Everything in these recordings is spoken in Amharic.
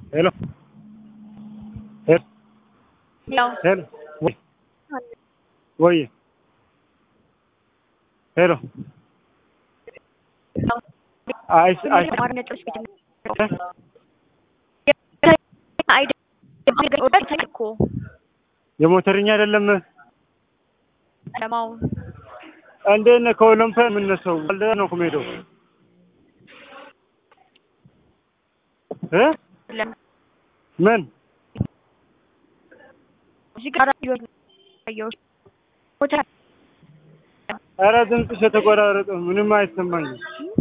ሄሎ ሄሎ ያው ሄሎ ወይ ወይ ሄሎ አይ አይ ነጥሮች ቤት እኮ የሞተርኛ አይደለም ለማው እንዴት ነህ? ከኦሎምፒያ የምነሳው ባልደራ ነው እኮ የምሄደው እ ምን እዚህ ጋር ያየው ሞተር ኧረ ድምፅሽ የተቆራረጠ ምንም አይሰማኝም።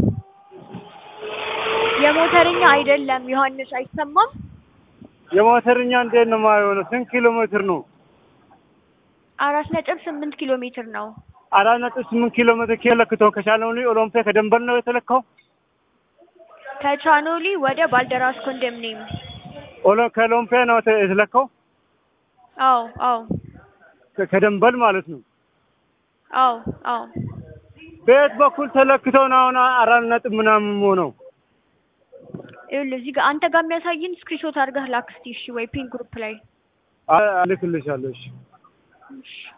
የሞተርኛ አይደለም ዮሐንስ አይሰማም። የሞተርኛ እንዴት ነው የማይሆነው? ስንት ኪሎ ሜትር ነው? አራት ነጥብ ስምንት ኪሎ ሜትር ነው። አራት ነጥብ ስምንት ኪሎ ሜትር ኪለክተው ከቻለውኒ ኦሎምፒያ ከደንበል ነው የተለካው። ከቻኖሊ ወደ ባልደራስ ኮንዶሚኒየም። ኦሎ ከኦሎምፒያ ነው የተ- የተለካው አዎ አዎ ከ- ከደንበል ማለት ነው። አዎ አዎ በየት በኩል ተለክተው ነው አሁን አራት ነጥብ ምናምን ሆነው? ይኸውልህ እዚህ ጋር አንተ ጋር የሚያሳይን ስክሪንሾት አድርገህ ላክ እስኪ እሺ፣ ወይ ፒን ግሩፕ ላይ አ- እልክልሻለሁ። እሺ እሺ